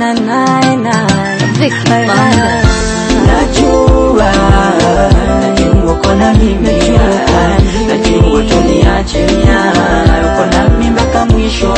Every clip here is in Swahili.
na na na Vicky Banda. Najua, najua uko na mimi, najua tuniache uko na mimi mpaka mwisho.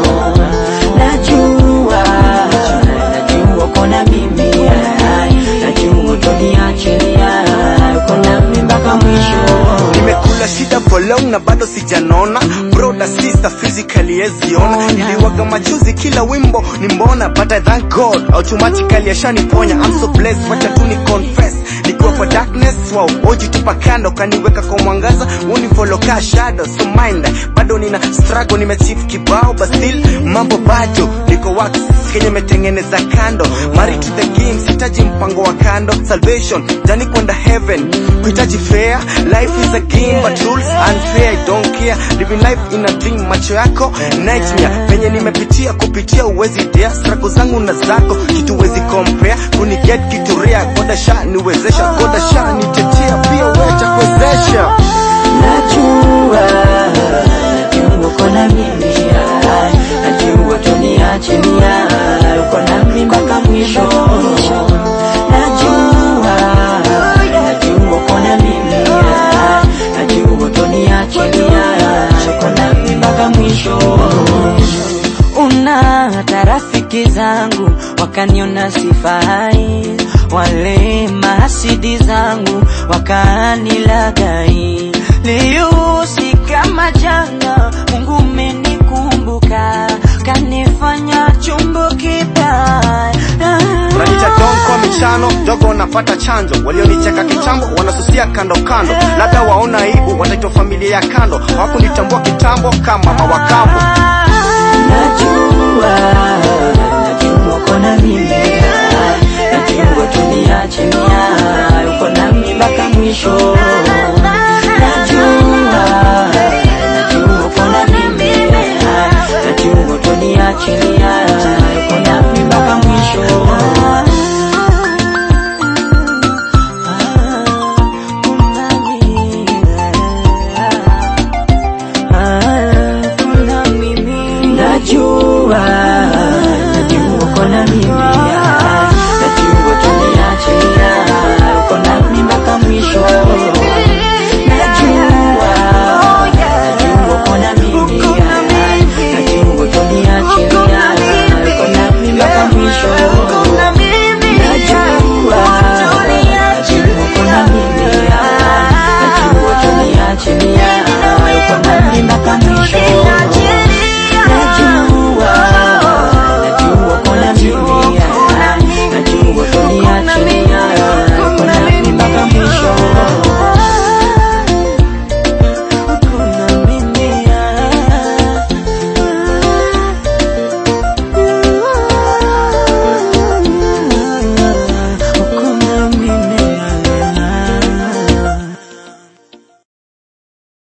Najua, najua uko na mimi, najua tuniache uko na mimi mpaka mwisho. nimekula shida for long na bado sijanona broda sister physically yeziona niliwaga machozi kila wimbo ni mbona but I thank God automatically ashaniponya I'm so blessed wacha tu ni confess nikiwa kwa darkness wow oji tupa kando kaniweka kwa mwangaza unifollow ka shadow so mind bado nina struggle nimechief kibao but still mambo bado niko wax kenye metengeneza kando married to the game sitaji mpango wa kando salvation jani kwenda heaven kuhitaji fair life is a game but rules unfair I don't care living life in a dream macho yako nightmare penye nimepitia kupitia uwezi dea struggle zangu na zako kitu wezi compare kuni get kitu rare goda sha niwezesha goda sha nitetea pia wecha kuwezesha Najua, najua uko na mimi, najua tuniache uko na mimi mpaka mwisho. Najua, najua uko na mimi, najua tuniache uko na mimi mpaka mwisho. Una hata rafiki zangu wakaniona sifai, wale mahasidi zangu wakanilagai. Leo si kama jana, Mungu umenikumbuka, kanifanya chombo kibaya. Unaniita don kwa michano dogo napata chanjo walionicheka kitambo wanasusia kando kando labda waona aibu wataitwa familia ya kando hawakunitambua kitambo kama mama wa kambo Najua, najua uko na mimi, najua tuniache uko na mimi mpaka mwisho.